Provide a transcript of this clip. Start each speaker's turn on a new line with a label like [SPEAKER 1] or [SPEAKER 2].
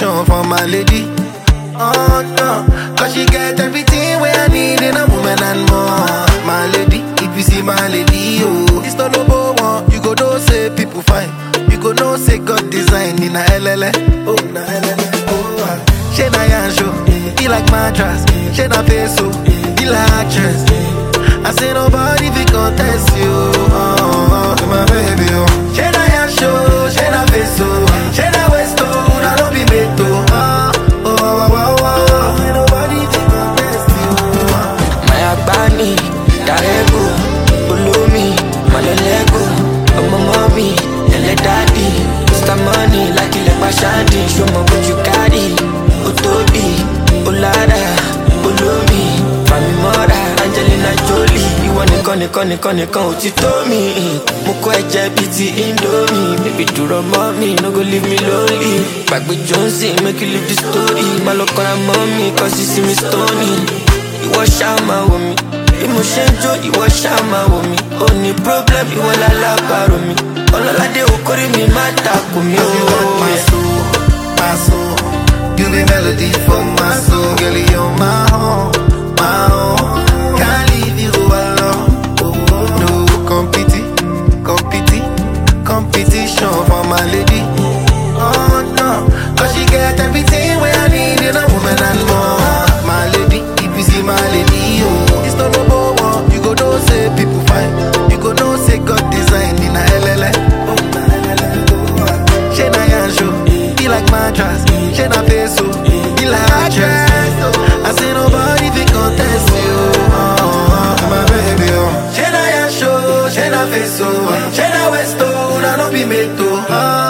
[SPEAKER 1] competition for my lady. Oh no, cause she get everything where I need in a woman and more. My lady, if you see my lady, oh, it's not no one. You go know say people fine. You go know say God design in a LLA. Oh, na LLA. Oh, ah. she na yan show. He like mattress. She na face so. He like actress. I say nobody fi contest you. Oh, oh, oh, my baby, oh. She na yan show. She na face so. She na waist oh. Na no be made to. Oh, oh, oh, oh, oh. Ain't nobody fi contest you. Oh.
[SPEAKER 2] Maya Bani, Darego, Ulumi, Malolego, Ọmọ mọ́mí, ẹlẹ́ dádì, Mr. Money, lákìlẹ̀ pàṣádì, ṣọmọ bójú kárì, ó tóbi, ó lára, olómi, Fàmì mọ́ra, Angelina Jolie, ìwọ nìkan nìkan nìkan nìkan ò ti tó mi. Mo kọ́ ẹ̀jẹ̀ bíi ti Indomie, bébí dúró mọ́ mi, no go leave me lonely. Gbàgbé Johnson, make you leave the story, má lọ kọ́ra mọ́ mi, kọ́ sí sí mi stony ìwọ ṣáà máa wò mí bí mo ṣe ń jó ìwọ ṣáà máa wò mí ó ní problem ìwọ lálábàárò mi ọlọ́ládé okòrí mi má takò mí
[SPEAKER 1] Cause you want my
[SPEAKER 2] ó.
[SPEAKER 1] soul, my soul. You be melody for my soul, girl. You're my own, my own. Can't leave you alone. No competi, competi, competition for my lady. Oh no, cause she get everything where I need in a woman and more. My lady, if you see my lady, oh, it's not no one. You go know say people fine. You go know say God design in a LLA. Oh, na LLA. Oh, ah. She na yan show, he like mattress. She na face so, he like actress. I say nobody fi contest you. Oh, oh, my baby, oh. She na yan show, she na face so, she na waist oh, na no be made to. Oh,